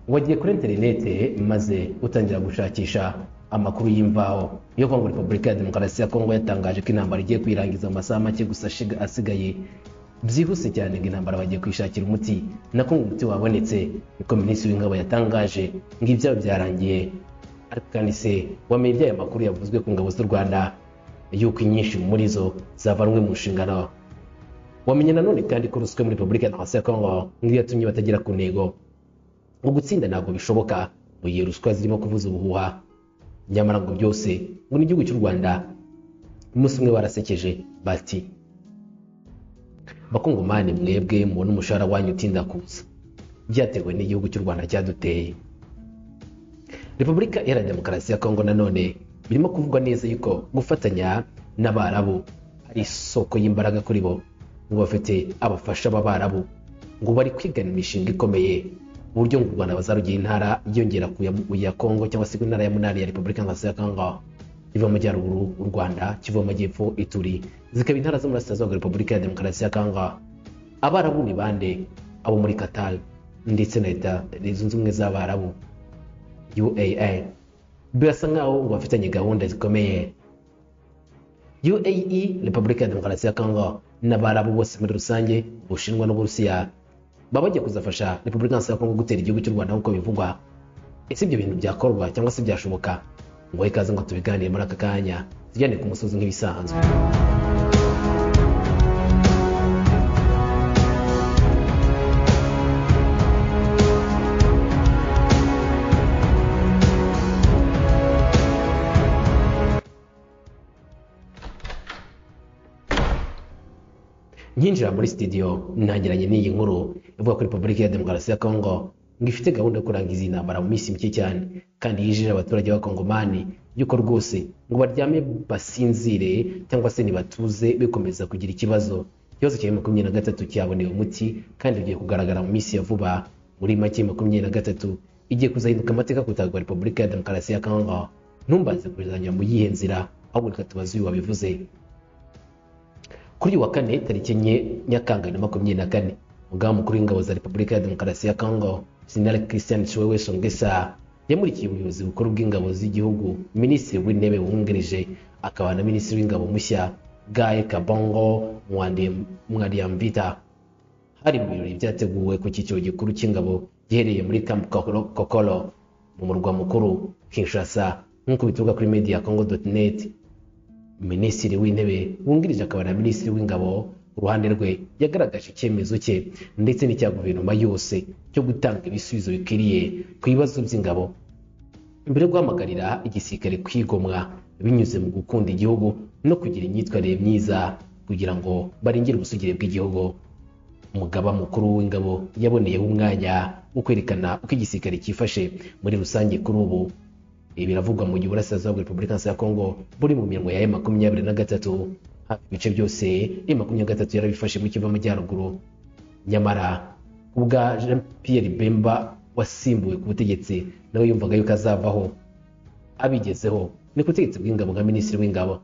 wagiye kuri interinete maze utangira gushakisha amakuru y'imvaho yo kongo repubulika ya demokarasi ya kongo yatangaje ko intambara igiye kwirangiza mu masaha make gusa ashiga- asigaye byihuse cyane ngo intambara bagiye kwishakira umuti nako ngo umuti wabonetse niko minisitiri w'ingabo yatangaje ngo ibyabo byarangiye ariko kandi se wamenye iby'aya makuru yavuzwe ku ngabo z'u rwanda yuko inyinshi muri zo zavanwe mu nshingano wamenye nanone kandi ko ruswa muri repubulika ya demokarasi ya kongo niyo yatumye batagera ku ntego ngo gutsinda ntabwo bishoboka mu gihe ruswa zirimo kuvuza ubuhuha nyamara ngo byose ngo n'igihugu cy'u rwanda umunsi umwe barasekeje bati bakungumane mwebwe mubona umushahara wanyu utinda kuza byatewe n'igihugu cy'u rwanda cyaduteye repubulika iharanira demokarasi ya kongo nanone birimo kuvugwa neza yuko gufatanya n'abarabu ari isoko y'imbaraga kuri bo ngo bafite abafasha b'abarabu ngo bari kwigana imishinga ikomeye uburyo ngo u rwanda bazarugira intara yiyongera ku ya- ku ya kongo cyangwa se ku ntara ya munani ya repubulika nkaso ya kongo iva mu majyaruguru u rwanda kiva mu majyepfo ituri zikaba intara z'umurasirazuba bwa repubulika ya demokarasi ya kongo abarabu ni bande abo muri qatar ndetse na leta zunze ubumwe z'abarabu uaa birasa nkaho ngo bafitanye gahunda zikomeye uae repubulika ya demokarasi ya kongo n'abarabu bose muri rusange ubushinwa n'uburusiya baba bagiye kuzafasha repubulika iharanira ya kongo gutera igihugu cy'u rwanda nk'uko bivugwa ese ibyo bintu byakorwa cyangwa se byashoboka ngo he ikaze ngo tubiganire muri aka kanya tujyane ku musozi nk'ibisanzwe nkinjira muri studio ntangiranye n'iyi nkuru ivuga ko repubulika ya demokarasi ya kongo ngo ifite gahunda yo kurangiza iyi ntambara mu minsi mike cyane kandi yijeje abaturage b'abakongomani yuko rwose ngo baryame basinzire cyangwa se ntibatuze bikomeza kugira ikibazo ikibazo cya makumyabiri na gatatu cyabonewe umuti kandi bigiye kugaragara mu minsi ya vuba muri make makumyabiri na gatatu igiye kuzahinduka amateka ku butaka bwa repubulika ya demokarasi ya kongo ntumbaze kuzanyura mu yihe nzira ahubwo reka tubaze uyu wabivuze kuri uyu wa kane tariki enye nyakanga na makumyabiri na kane umugambi mukuru w'ingabo za repubulika ya demokarasi ya kongo jenerali christian chiwewe songesa yamurikiye ubuyobozi bukuru bw'ingabo z'igihugu minisitiri w'intebe wungirije akaba na minisitiri w'ingabo mushya gaye kabongo mwariamvita hari mu birori byateguwe ku cyiciro gikuru cy'ingabo giherereye muri camp Kokoro- kokoro mu murwa mukuru kinshasa nk'uko bituruka kuri media congo net minisitiri w'intebe wungirije akaba na minisitiri w'ingabo uruhande rwe yagaragaje icyemezo cye ndetse n'icya guverinoma yose cyo gutanga ibisubizo bikwiriye ku bibazo by'ingabo mbere yo guhamagarira igisirikare kwigomwa binyuze mu gukunda igihugu no kugira imyitwarire myiza kugira ngo barengere ubusugire bw'igihugu umugaba mukuru w'ingabo yaboneyeho umwanya wo kwerekana uko igisirikare cyifashe muri rusange kuri ubu ibi biravugwa mu gihe uburasirazuba bwa repubulika ya kongo buri mu mirongo ya e makumyabiri na gatatu hafi ibice byose e makumyabiri na gatatu yarabifashe mu kiva amajyaruguru nyamara ubwa jean pierre bemba wasimbuwe ku butegetsi nawe yumvaga yuko azavaho abigezeho ni ku butegetsi bw'ingabo nka minisitiri w'ingabo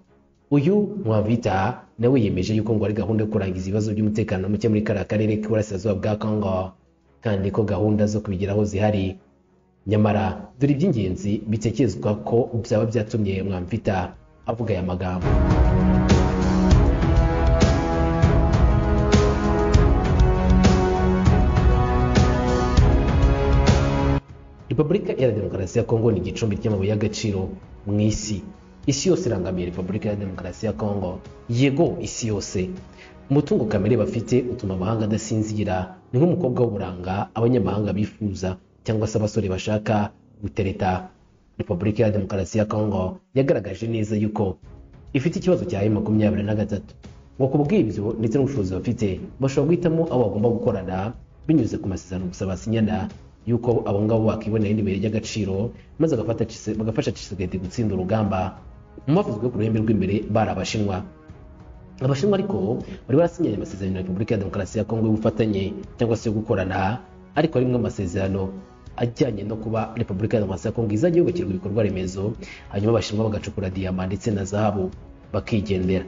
uyu mwavita nawe yemeje yuko ngo ari gahunda yo kurangiza ibibazo by'umutekano muke muri kariya karere k'iburasirazuba bwa kongo kandi ko gahunda zo kubigeraho zihari nyamara dore iby'ingenzi bitekerezwa ko byaba byatumye mwamvita avuga aya magambo repubulika iharanira demokarasi ya kongo ni igicumbi ry'amabuye y'agaciro mu isi isi yose irangamiye repubulika ya demokarasi ya kongo yego isi yose umutungo kamere bafite utuma amahanga adasinzira ni nk'umukobwa w'uburanga abanyamahanga bifuza cyangwa se abasore bashaka gutereta repubulika ya demokarasi ya kongo yagaragaje neza yuko ifite ikibazo cya makumyabiri na gatatu ngo ku bw'ibyo ndetse n'ubushobozi bafite bashobora guhitamo abo bagomba gukorana binyuze ku masezerano gusa basinyana yuko abo ngabo bakibonera irindi buye ry'agaciro maze agafata Tshisekedi- bagafasha Tshisekedi gutsinda urugamba mu bavuzwe ku ruhembe rw'imbere bari abashinwa abashinwa ariko bari barasinyanye amasezerano na repubulika ya demokarasi ya kongo y'ubufatanye cyangwa se yo gukorana ariko harimo amasezerano ajyanye no kuba repubulika ya demokarasi ya kongo izajya yubakirwa ibikorwa remezo hanyuma abashinwa bagacukura diyama ndetse na zahabu bakigendera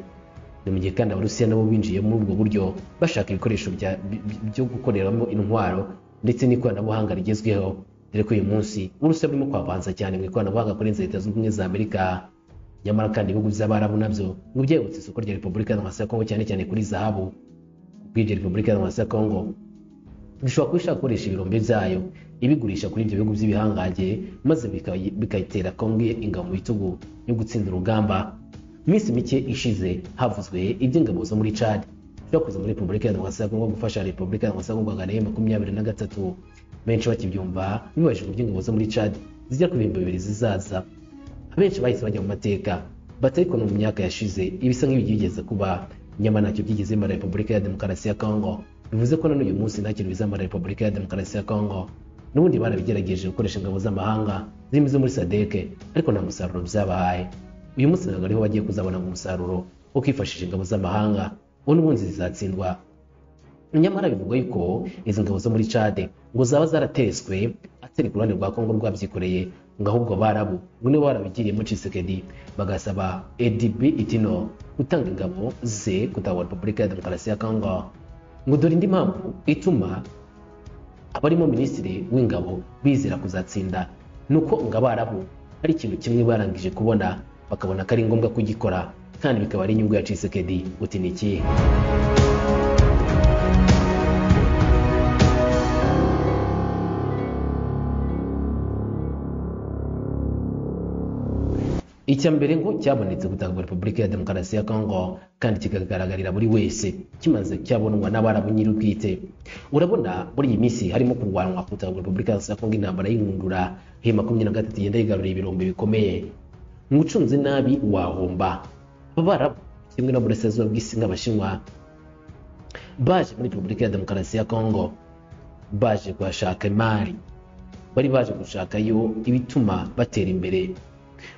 ni mu gihe kandi abarusiya nabo binjiye muri ubwo buryo bashaka ibikoresho bya- bi- bi- byo gukoreramo intwaro ndetse n'ikoranabuhanga rigezweho dore ko uyu munsi uburusiya burimo kwavanza cyane mu ikoranabuhanga kurenza leta zunze ubumwe za amerika nyamara kandi ibihugu by'abarabu nabyo ngo byegutse isoko rya repubulika ya demokarasi ya kongo cyane cyane kuri zahabu bw'ibyo repubulika ya demokarasi ya kongo bishobora kuba ishaka gukoresha ibirombe byayo ibigurisha kuri ibyo bihugu by'ibihangange maze bika- bikayitera kongo ingabo mu bitugu yo gutsinda urugamba mu minsi mike ishize havuzwe iby'ingabo zo muri cad byakoze muri repubulika ya demokarasi ya kongo gufasha repubulika ya demokarasi ya kongo guhangana na makumyabiri na gatatu benshi bakibyumva bibajijwe iby'ingabo zo muri cad zijya ku bihumbi bibiri zizaza abenshi bahise bajya mu mateka batari kuno mu myaka yashize ibisa nk'ibyigeze kuba nyamara ntacyo byigeze bimara repubulika ya demokarasi ya kongo bivuze ko na n'uyu munsi nta kintu bizamara repubulika ya demokarasi ya kongo n'ubundi barabigerageje gukoresha ingabo z'amahanga zirimo izo muri sadeke ariko nta musaruro byabahaye uyu munsi ntabwo ariho bagiye kuzabona ngo umusaruro wo kwifashisha ingabo z'amahanga uwo n'ubundi zizatsindwa nyamara bivugwa yuko izi ngabo zo muri cade ngo zaba zarateswe atari ku ruhande rwa kongo rwabyikoreye ngo ahubwo barabu ngo nibo barabigiriyemo cisekedi bagasaba edb itino gutanga ingabo ze kutahura repubulika ya demokarasi ya kongo ngo dore indi mpamvu ituma abarimo minisitiri w'ingabo bizera kuzatsinda ni uko ngo abarabu hari ikintu kimwe barangije kubona bakabona ko ari ngombwa kugikora kandi bikaba ari inyungu ya cisekedi uti ni ikihe icya mbere ngo cyabonetse gutanga repubulika ya demokarasi ya kongo kandi kikagaragarira buri wese kimaze cyabonwa n'abarabu nyir'ubwite urabona muri iyi minsi harimo kurwanwa gutanga repubulika ya kongo intambara y'inkurura he makumyabiri na gatatu igenda yigarurira ibirombe bikomeye ngo ucunze nabi wahomba abarabu kimwe no burasirazuba bw'isi nk'abashinwa baje muri repubulika ya demokarasi ya kongo baje kuhashaka imari bari baje gushakayo ibituma batera imbere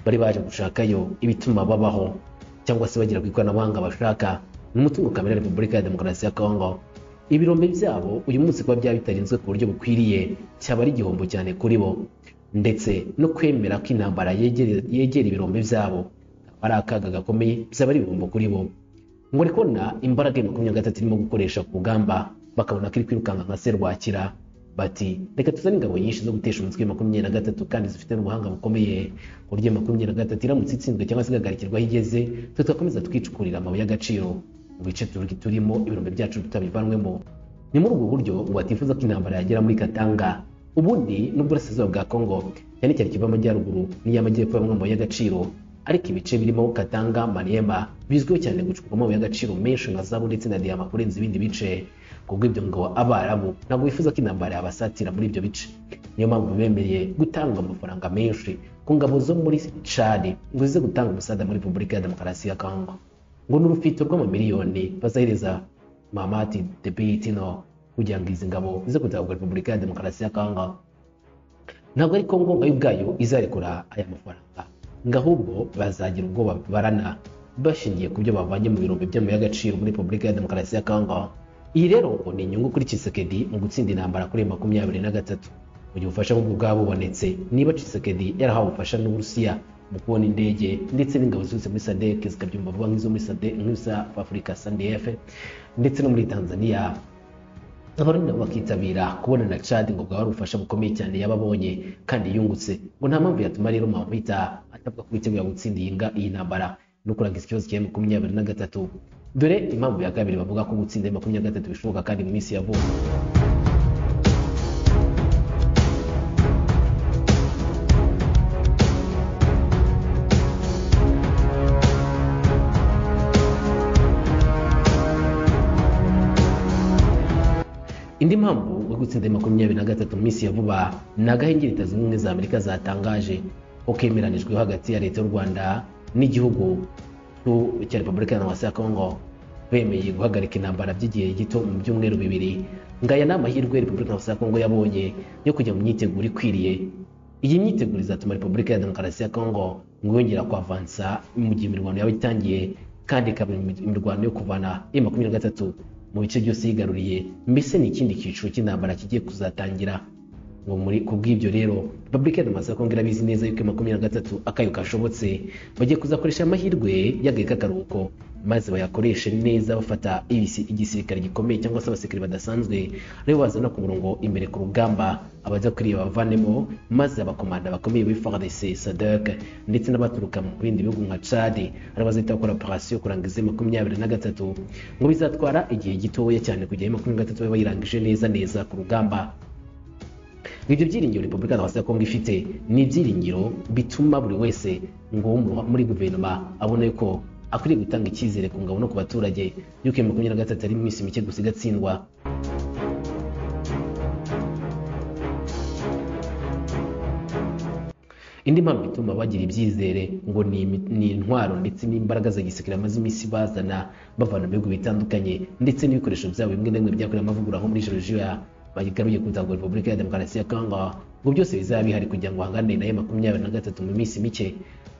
bari baje gushakayo ibituma babaho cyangwa se bagera ku ikoranabuhanga bashaka ni umutungo kamere wa repubulika ya demokarasi ya kongo ibirombe byabo uyu munsi kuba byaba bitarinzwe ku buryo bukwiriye cyaba ari igihombo cyane kuri bo ndetse no kwemera ko intambara yegere- yegera ibirombe byabo ari akaga gakomeye byaba ari ibihombo kuri bo ngo ari kubona imbaraga ya makumyabiri na gatatu irimo gukoresha ku rugamba bakabona ko iri kwirukanka nka serwakira bati reka tuzane ingabo nyinshi zo gutesha umutwe wa makumyabiri na gatatu kandi zifite n'ubuhanga bukomeye ku buryo makumyabiri na gatatu iramutse itsinzwe cyangwa se igagarikirwa aho igeze tugakomeza twicukurira amabuye y'agaciro mu bice turi- turimo ibirombe byacu tutabivanwemo ni muri ubwo buryo ngo batifuza ko intambara yagera muri katanga ubundi n'uburasirazuba bwa kongo cyane cyane ikiva amajyaruguru n'iy'amajyepfo bamwe mu mabuye y'agaciro ariko ibice birimo katanga maniema bizwiho cyane gucukurwamo amabuye y'agaciro menshi nka zabu ndetse na diyama kurenza ibindi bice kubwo ibyo ngo abarabu ntabwo bifuza ko intambara yabasatira muri ibyo bice niyo mpamvu bemereye gutanga amafaranga menshi ku ngabo zo muri cari ngo zize gutanga umusaza muri repubulika ya demokarasi ya kongo ngo ni urufito rw'amamiliyoni bazahereza mamati debitino kugira ngo izi ngabo zize gutanga repubulika ya demokarasi ya kongo ntabwo ari kongo ngayo ubwayo izarekura aya mafaranga ngo ahubwo bazagira ubwoba barana bashingiye ku byo bavanye mu birombe by'amabuye y'agaciro muri repubulika ya demokarasi ya kongo iyi rero ngo ni inyungu kuri Tshisekedi mu gutsinda intambara kuri makumyabiri na gatatu mu gihe ubufasha nk'ubwo bwabubonetse niba Tshisekedi yarahawe ubufasha n'Uburusiya mu kubona indege ndetse n'ingabo ziturutse muri SADC zikabyumva vuba nk'izo muri SADC nk'iza Afurika SADF ndetse no muri Tanzania abarundi nabo bakitabira kubona na Chad ngo bwaba ari ubufasha bukomeye cyane yababonye kandi yungutse ngo nta mpamvu yatuma rero Mampita atavuga ko yiteguye gutsinda iyi nga- iyi ntambara no kurangiza ikibazo cya makumyabiri na gatatu dore impamvu ya kabiri bavuga ko gutsinda makumyabiri na gatatu bishoboka kandi mu minsi ya vuba indi mpamvu yo gutsinda makumyabiri na gatatu mu minsi ya vuba ni agahenge leta zunze ubumwe za amerika zatangaje ko kemeranijweho hagati ya leta y'u rwanda n'igihugu cyu- cya repubulika ya demokarasi ya kongo bemeye guhagarika intambara by'igihe gito mu byumweru bibiri ngo aya ni amahirwe repubulika ya demokarasi ya kongo yabonye yo kujya mu myiteguro ikwiriye iyi myiteguro izatuma repubulika ya demokarasi ya kongo ngo yongera kwavansa mu gihe imirwano yaba itangiye kandi ikaba imi- imirwano yo kuvana ya makumyabiri na gatatu mu bice byose yigaruriye mbese ni ikindi cyiciro cy'intambara kigiye kuzatangira ngo muri ku bw'ibyo rero repubulika ya demokarasi ya kongo irabizi neza yuko makumyabiri na gatatu akayo kashobotse bagiye kuzakoresha amahirwe y'agahe k'akaruhuko maze bayakoreshe neza bafata ibisi- igisirikare gikomeye cyangwa se abasirikare badasanzwe aribo bazana ku murongo imbere ku rugamba abajya kuriya bavanemo maze abakomanda bakomeye b'i FARDC SADC ndetse n'abaturuka mu bindi bihugu nka Chad aribo bazahita bakora operasiyo kurangiza makumyabiri na gatatu ngo bizatwara igihe gitoya cyane kugera makumyabiri na gatatu babe bayirangije neza neza ku rugamba ngo ibyo byiringiro repubulika ya kongo ifite ni ibyiringiro bituma buri wese ngo wo mu- muri guverinoma abone ko akwiriye gutanga icyizere ku ngabo no ku baturage y'uko iyo makumyabiri na gatatu ari iminsi mike gusa igatsindwa indi mpamvu ituma bagira ibyizere ngo ni, imi- ni intwaro ndetse n'imbaraga za gisirikare bamaze iminsi bazana bavana mu bihugu bitandukanye ndetse n'ibikoresho byabo bimwe na bimwe byakorewe amavugurura nko muri georgia bagaruriye ku nzego repubulika ya demokarasi ya congo ngo byose bizaba bihari kugira ngo bahangane nayo makumyabiri na gatatu mu minsi mike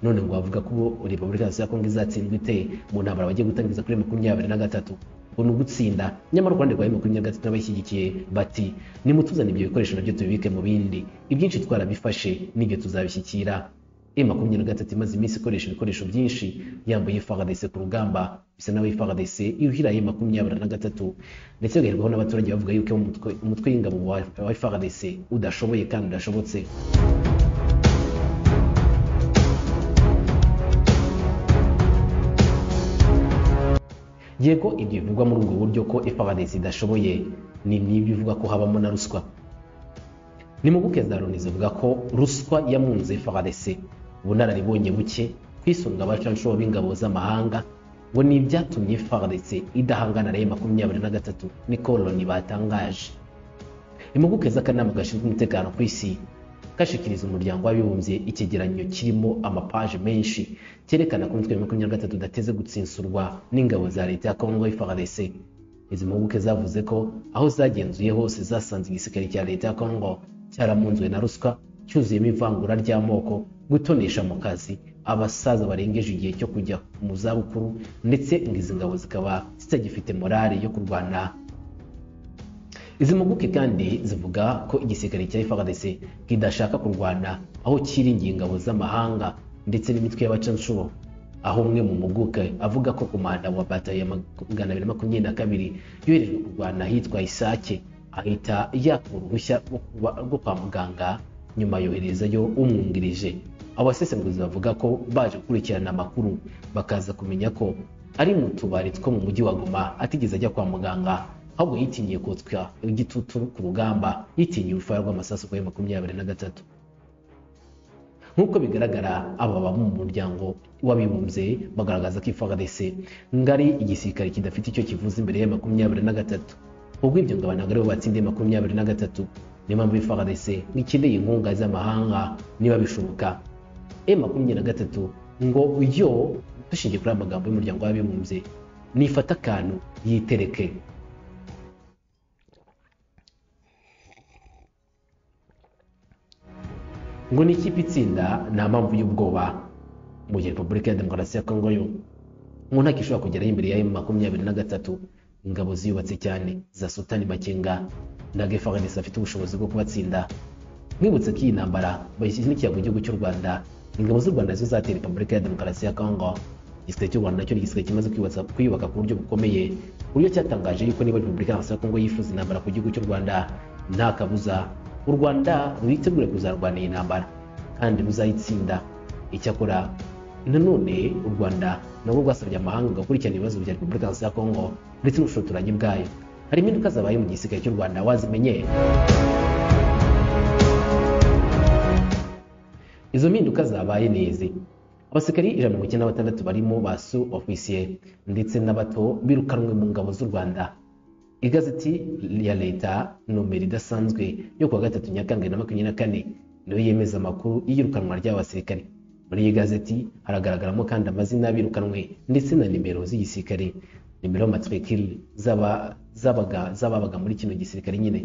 none ngo bavuga ko repubulika ya congo izatsindwa ite mu ntambara bagiye gutangiza kuri makumyabiri na gatatu ngo ni ugutsinda nyamara u rwanda rwa makumyabiri na gatatu n'abashyigikiye bati nimutuzane ibyo bikoresho nabyo tubibike mu bindi ibyinshi twarabifashe n'ibyo tuzabishyikira e makumyabiri na gatatu imaze iminsi ikoresha ibikoresho byinshi yambaye faradese ku rugamba bisa nawe faradese yuhira e makumyabiri na gatatu ndetse bigaherwaho n'abaturage bavuga yuko umutwe- umutwe w'ingabo wa- wa FARDC udashoboye kandi udashobotse yego ibyo bivugwa muri ubwo buryo ko FARDC idashoboye ni n'ibyo ivuga ko habamo na ruswa ni impuguke za loni zivuga ko ruswa yamunze FARDC ubunararibonye buke kwisunga abacancuro b'ingabo z'amahanga ngo ni ibyatumye FARDC idahangana na makumyabiri na gatatu niko loni batangaje impuguke z'akanama gashinzwe umutekano ku isi kashikiriza umuryango w'abibumbye icyegeranyo kirimo amapaje menshi cyerekana ko umutwe wa makumyabiri na gatatu udateze gutsinsurwa n'ingabo za leta ya kongo FARDC izi mpuguke zavuze ko aho zagenzuye hose zasanze igisirikare cya leta ya kongo cyaramunzwe na ruswa cyuzuyemo ivangura ry'amoko gutonesha mu kazi abasaza barengeje igihe cyo kujya mu zabukuru ndetse ngo izi ngabo zikaba zitagifite morali yo kurwana izi mpuguke kandi zivuga ko igisirikare cya FARDC kidashaka kurwana aho cyiringiye ingabo z'amahanga ndetse n'imitwe y'abacanshuro aho umwe mu mpuguke avuga ko komanda wa bata ya magana abiri makumyabiri na kabiri yoherejwe kurwana ahitwa isake ahita yakura uruhushya rwo kuba- rwo kwa muganga nyuma yoherezayo umwungirije abasesenguzi bavuga ko baje gukurikirana amakuru bakaza kumenya ko ari mu tubari two mu mujyi wa Goma atigeze ajya kwa muganga ahubwo yitinyiye kotswa igitutu ku rugamba yitinyiye urufaya rw'amasasu kuri makumyabiri na gatatu nk'uko bigaragara aba baba mu muryango w'abibumbye bagaragaza ko FARDC ngari igisirikare kidafite icyo kivuze imbere ya makumyabiri na gatatu ubwo ibyo ngabo ntabwo aribo batsindiye makumyabiri na gatatu niyo mpamvu FARDC ngikeneye inkunga z'amahanga niba bishoboka e makumyabiri na gatatu ngo yo dushingiye kuri aya magambo y'umuryango w'abibumbye nifata akantu yitereke ngo ni ikipe itsinda nta mpamvu y'ubwoba mu gihe repubulika ya demokarasi ya kongo yo mu ntako ishobora kugeraho imbere ya makumyabiri na gatatu ingabo ziyubatse cyane za sultani makenga na gefaradesi afite ubushobozi bwo kubatsinda mwibutse ko iyi ntambara bayishyize n'ikiyago igihugu cy'u rwanda ingabo z'u rwanda nizo zateye repubulika ya demokarasi ya kongo igisirikare cy'u rwanda nacyo ni igisirikare kimaze kwiyubatsa- kwiyubaka ku buryo bukomeye ku buryo cyatangaje yuko niba repubulika ya kongo yifuza intambara ku gihugu cy'u rwanda nta kabuza u rwanda rwitegure kuzarwana iyi ntambara kandi ruzayitsinda icyakora nanone u rwanda nabwo rwasabye amahanga gukurikirana ibibazo bya repubulika ya kongo ndetse n'ubushotoranyi bwayo hari impinduka zabaye mu gisirikare cy'u rwanda wazimenye izo mpinduka zabaye neza abasirikari ijana na mirongo icyenda na batandatu barimo basu ofisiye ndetse n'abato birukanwe mu ngabo z'u rwanda igazeti ya leta nomero idasanzwe yo kuwa gatatu nyakanga bibiri na makumyabiri na kane niyo yemeza amakuru y'iyirukanwa ry'aba basirikare muri iyi gazeti haragaragaramo kandi amazina birukanwe ndetse na nimero z'igisirikare nimero matrikile z'aba- z'abaga- z'ababaga muri kino gisirikare nyine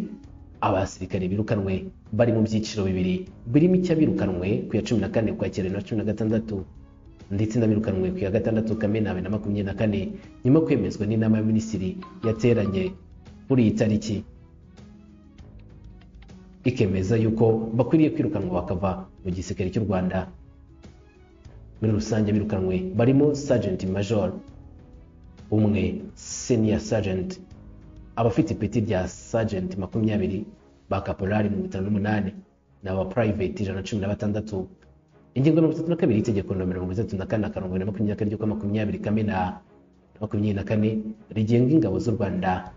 abasirikare birukanwe bari mu byiciro bibiri birimo icy'abirukanwe ku ya cumi na kane ukwakira bibiri na cumi na gatandatu ndetse n'abirukanwe ku ya gatandatu kamena bibiri na makumyabiri na kane nyuma yo kwemezwa n'inama ya minisitiri yateranye kuri iyi tariki ikemeza yuko bakwiriye kwirukanwa bakava mu gisirikare cy'u rwanda muri rusange birukanwe barimo Sergeant Major umwe senior sergeant abafite peti rya sergeant makumyabiri ba kaporari mirongo itanu n'umunani ni aba private ijana na cumi na batandatu ingingo ya mirongo itatu na kabiri y'itegeko nomero mirongo itatu na kane akarongo na makumyabiri na kane ry'ukwa makumyabiri kamena makumyabiri na kane rigenga ingabo z'u rwanda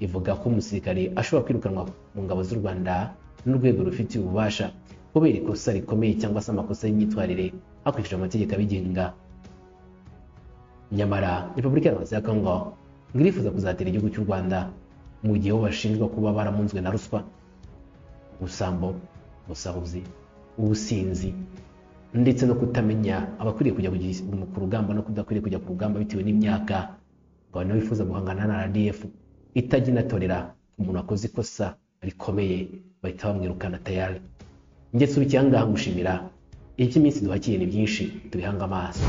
ivuga ko umusirikare ashobora kwirukanwa mu ngabo z'u rwanda n'urwego rufitiye ububasha kubera ikosa rikomeye cyangwa se amakosa y'imyitwarire hakurikijwe amategeko abigenga nyamara repubulika y'abahanzi ya kongo ngo irifuza kuzatera igihugu cy'u rwanda mu gihe bo bashinjwa kuba baramunzwe na ruswa ubusambo ubusahuzi ubusinzi ndetse no kutamenya abakwiriye kujya ku rugamba no kudakwiriye kujya ku rugamba bitewe n'imyaka ngo abantu bifuza guhangana na rdf itajya inatorera umuntu wakoze ikosa rikomeye bahita bamwirukana tayari ndetse ubu icyangaha ngushimira iby'iminsi duhakiye ni byinshi tubihanga amaso